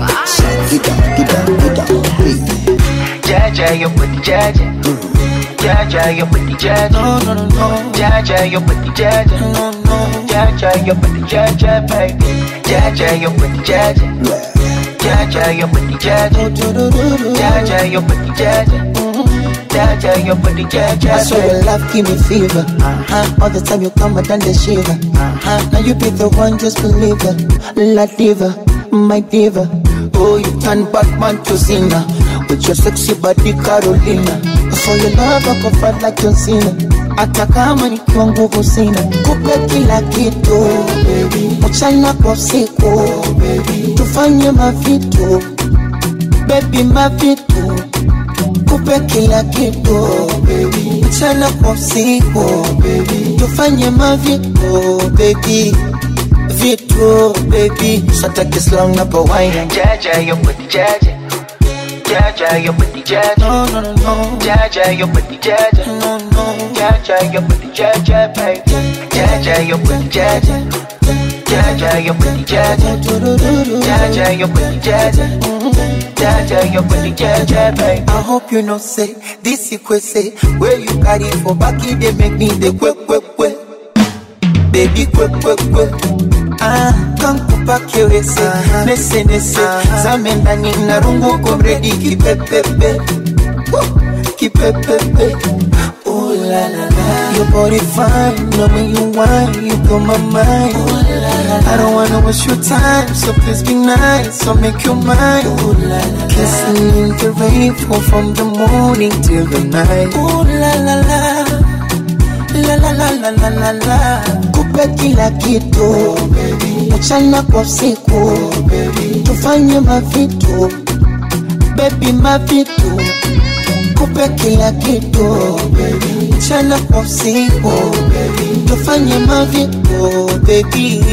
Jaja, you put jaja. Jaja, your body jaja. No, no, no, no. Jaja, your body jaja. No, no. Jaja, your body jaja, baby. Jaja, your body jaja. Jaja, your body jaja. Jaja, your body jaja. Jaja, your body jaja. I swear your love give me fever. Uh-huh. All the time you come, I done the shiver. Uh-huh. Now you be the one, just believe it. La diva, my diva. Oh, you turn Batman to Cena. With your sexy body Carolina. For your love, I go fight like John Cena. Hata kama nikiwa nguvu sina, kupe kila kitu mchana kwa usiku, tufanye mavitu baby, mavitu kupe kila kitu mchana kwa usiku, tufanye mavitu baby, vitu baby, sataki slang na pawaina Jaja, your body jaja. Jaja, your body jaja. No, no, no, no. Jaja, your body jaja. No, no. Jaja, your body jaja, baby. Jaja, your body jaja. Jaja, your body jaja. Jaja, your body jaja. Jaja, your body jaja, baby. I hope you know say this you say where you carry for back it they make me the quick quick quick baby quick quick quick ah kankupa kiwese nese nese zame ndani na rungu komredi kipepepe Woo, kipepepe Ooh la la la Your body fine, know when you whine, you blow my mind Ooh la la la I don't wanna waste your time, so please be nice, so make you mine Ooh la la la Kissing in the rain, fall from the morning till the night Ooh la la la La la la la la la la Kupe kila kitu Mchana kwa usiku Tufanye mavitu Baby mavitu Kupe kila kitu Mchana kwa usiku Tufanye mavitu Baby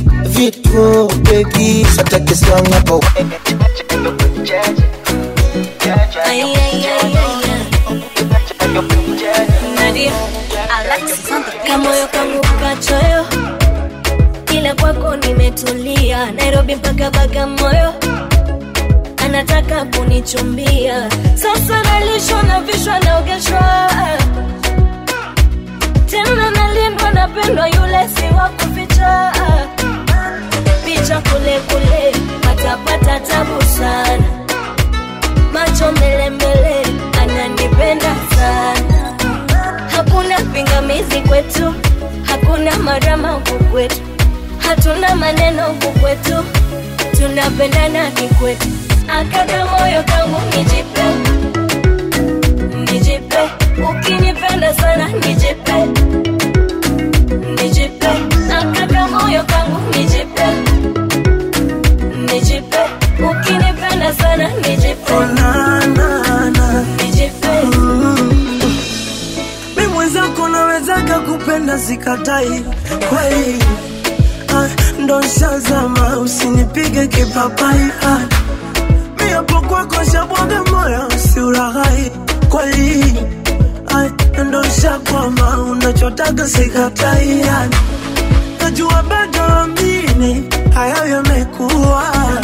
Vitu baby Sataki slang hapo Ay, ay, ay, ay, ay. Nadia, kamoyo kangu kachoyo, ila kwako nimetulia. Nairobi mpaka Bagamoyo, anataka kunichumbia. Sasa nalishwa na vishwa naogeshwa, tena nalindwa, napendwa, yule si wa kuficha. Picha kule kule, patapata tabu sana macho mbele mbele, ananipenda sana. Hakuna pingamizi kwetu, hakuna marama huku kwetu, hatuna maneno huku kwetu, tunapendana kikwetu. Akaka moyo kangu nijipe, nijipe, ukinipenda sana nijipe, nijipe, akaka moyo kangu nijipe, nijipe, ukinipenda sana nijipe, nijipe. mi mwenzako nawezaga kupenda sikatai kweli Ah, ndo shazama usinipige kipapai Ah, mi hapo kwako shabwaga moyo usiuraghai kweli Ah, ndo shakwama unachotaga sikatai Ah, najua bado amini hayo yamekuwa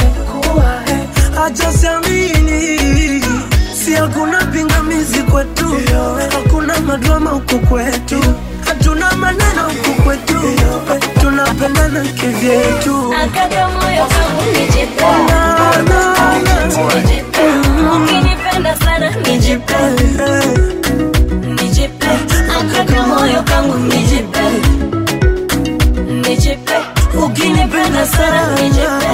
acha siamini si hakuna pingamizi kwetu hakuna madrama huku kwetu hatuna maneno huku kwetu tunapendana kivyetu Akaka moyo kangu nijipe, nijipe, ukinipenda sana nijipe, nijipe, akaka moyo kangu nijipe, nijipe, ukinipenda sana nijipe,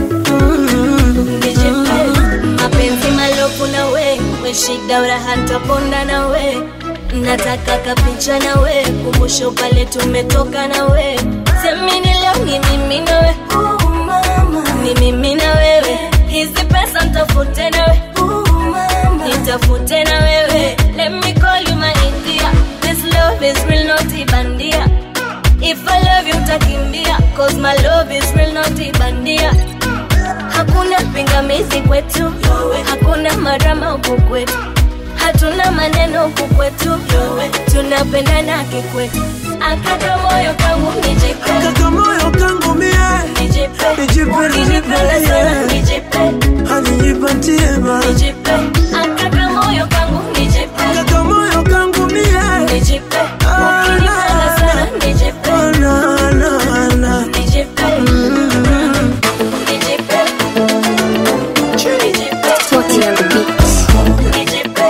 nijipe, mapenzi malofu na we, we shida uraha ntaponda na we nataka kapicha na we kumbusho pale tumetoka na we semini leo ni mimi na we ni mimi na wewe hizi pesa ntafute na we nitafute na wewe let me call you my India this love is real not ibandia if I love you utakimbia cause my love is real not ibandia hakuna pingamizi kwetu hakuna marama huku kwetu hatuna maneno huku kwetu tunapendana kikwetu akaka moyo kangu nijipe akaka moyo kangu mie nijipe Nijipe, ukinipenda nijipe, sana yeah. nijipe hanijipatie ba nijipe akaka moyo kangu nijipe akaka moyo kangu mie nijipe ukinipenda sana nijipe nijipe nijipe Toti on the beat. nijipe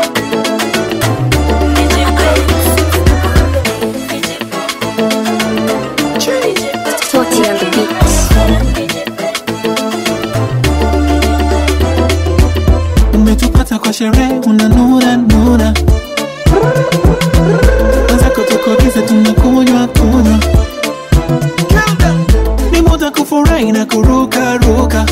Toti on the beat. umetupata kwa sherehe unanura nura wenzako tuko bize tunakunywa kunywa ni muda kufurahi na kuruka ruka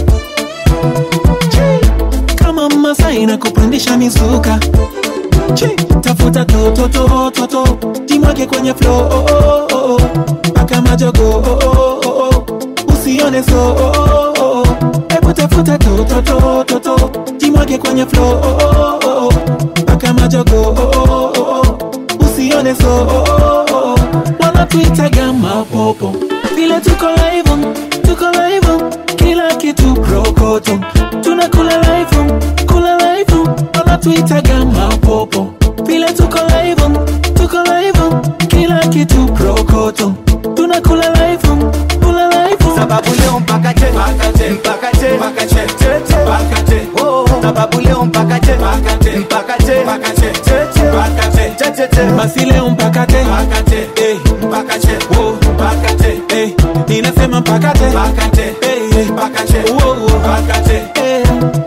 kama masai na kupandisha mizuka Chi, tafuta tototototo jimwake kwenye flo oh, oh, oh, oh. paka majogo oh, oh, oh, oh. usione so oh, oh, oh. hebu tafuta tototototo jimwake kwenye flo oh, oh, oh, oh. paka majogo oh, oh, oh, oh. usione so oh, oh, oh. wanatuitaga mapopo vile tuko live tuko live kila kitu prokoto tunakula live kula live wanatuitaga mapopo vile tuko live tuko live kila kitu prokoto tunakula live kula live sababu leo mpaka che mpaka che mpaka che mpaka che che che mpaka che oh sababu leo mpaka che mpaka che mpaka che mpaka che che che mpaka che che che che basi leo mpaka te mpaka che eh mpaka che oh mpaka che eh ninasema mpaka te mpaka che eh mpaka che oh mpaka che eh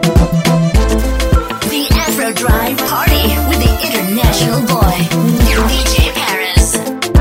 The Afro Drive Party with the International Boy, DJ Paris.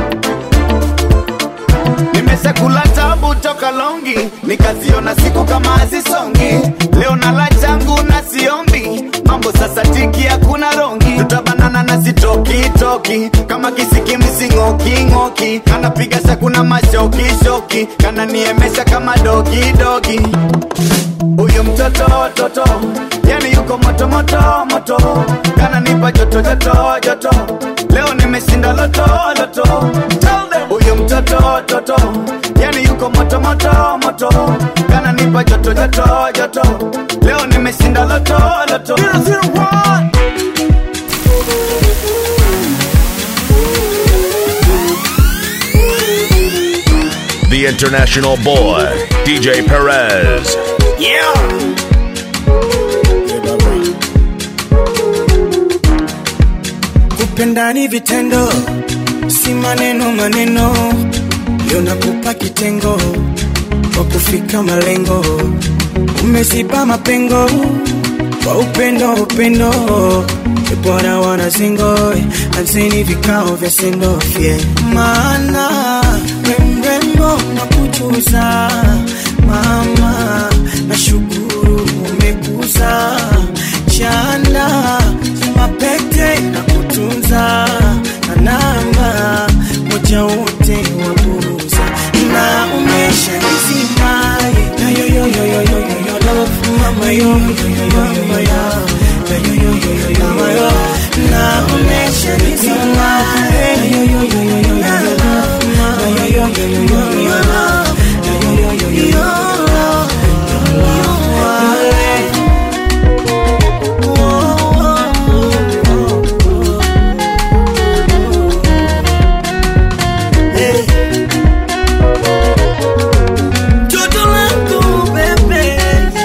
nimeshakula tabu toka longi nikaziona siku kama hazisongi leo nala changu na siombi mambo sasa tiki hakuna rongi tutabanana na sitokitoki kama kisikimsing'oking'oki kanapiga shakuna mashokishoki kananiemesha kama dogidogi huyu mtoto toto yani yuko moto moto moto kananipa joto joto joto leo nimeshinda loto loto Tell them. huyu mtoto toto yani yuko moto moto moto kananipa joto joto joto leo nimeshinda loto loto 001 The international boy, DJ Perez. Yeah. Kupenda ni vitendo, si maneno maneno. Leo nakupa kitengo kwa kufika malengo, umeziba mapengo kwa upendo upendo. E bwana wana singo, anzeni vikao vya sendo yeah. Maana we mrembo na kuchuza mama, nashukuru umekuza chanda mapete na kutunza na namba moja wote waburuza na umesha nizima na yo yo yo yo yo yo yo love mama yo yo yo yo mama yo na yo yo yo yo yo mama yo na umesha nizima na yo yo yo yo yo yo love mama yo yo yo yo yo yo love na yo yo yo yo yo love Joto langu bebe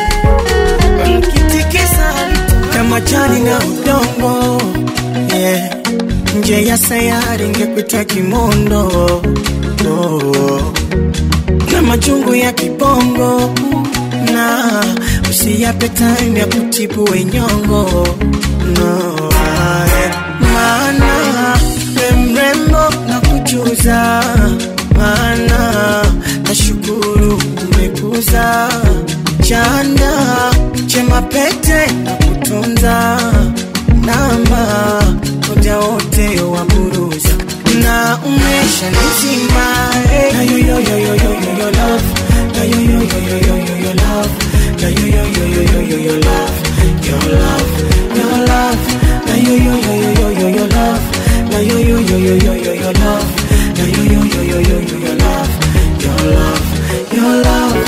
Mkitikisa kama jani na udongo yeah. Nje ya sayari ngekuita kimondo oh. Na majungu ya kibongo na usiyape time ya kutibu wenyongo no, yeah. Maana we mrembo na kujuza maana nashukuru umekuza chanda chema pete na kutunza namba moja wote wa buruza na umesha nizima eh. na yo yo yo yo yo yo yo love na yo yo yo yo yo yo yo love na yo yo yo yo yo yo yo love your love your love na yo yo yo yo yo yo yo love na yo yo yo yo yo yo yo love na yo yo yo yo yo yo yo love your love your love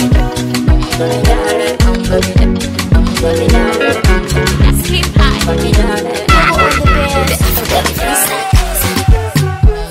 Sleep high.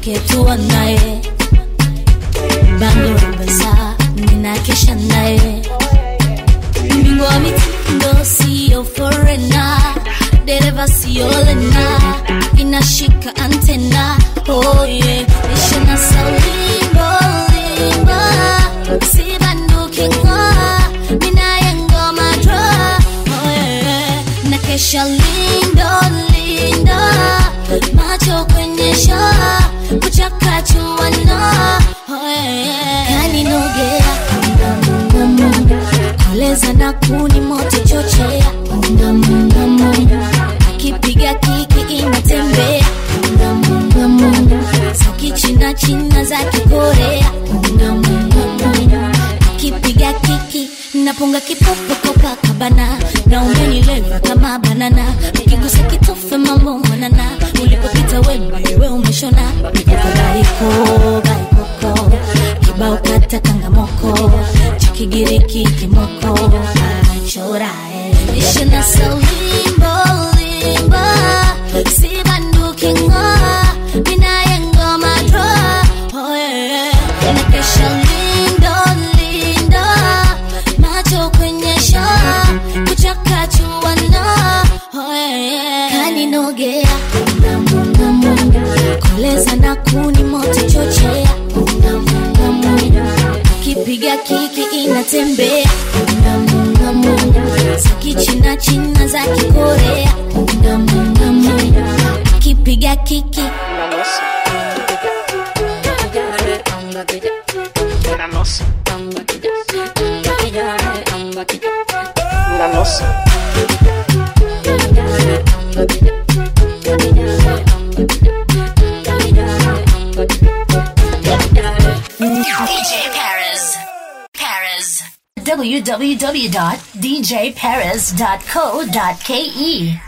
tuketua naye bango rambasa ninakesha naye mbingwa wa mitindo siyo forena dereva siyo lena inashika antena oh yeah. ishina saulimbo limba sibandukinga minaye ngoma dra oh yeah. nakesha lindo lindo macho kwenye shaa kuchakachuana oh yeah. kaninogea ngamungamu koleza na kuni moto chochea ngamungamu akipiga kiki inatembea ngamungamu saki china china za kikorea ngamungamu akipiga kiki napunga kipopo kabana na umenileva kama banana ukigusa kitofe mambo manana ulipopita wemba we umeshona baiko baikoko kibao kata kangamoko cha kigiriki kimoko achora ishina saulimbo limba sibandukinga minaye ngoma dra oh yeah nakesha lindo lindo macho kwenye shaa kuchakachuana oh yeah kaninogea ngamungamu koleza na kuni moto chochea ngamungamu kipiga kiki inatembea ngamungamu saki china china za kikorea ngamungamu kipiga kiki DJ Perez. Perez. www.djperez.co.ke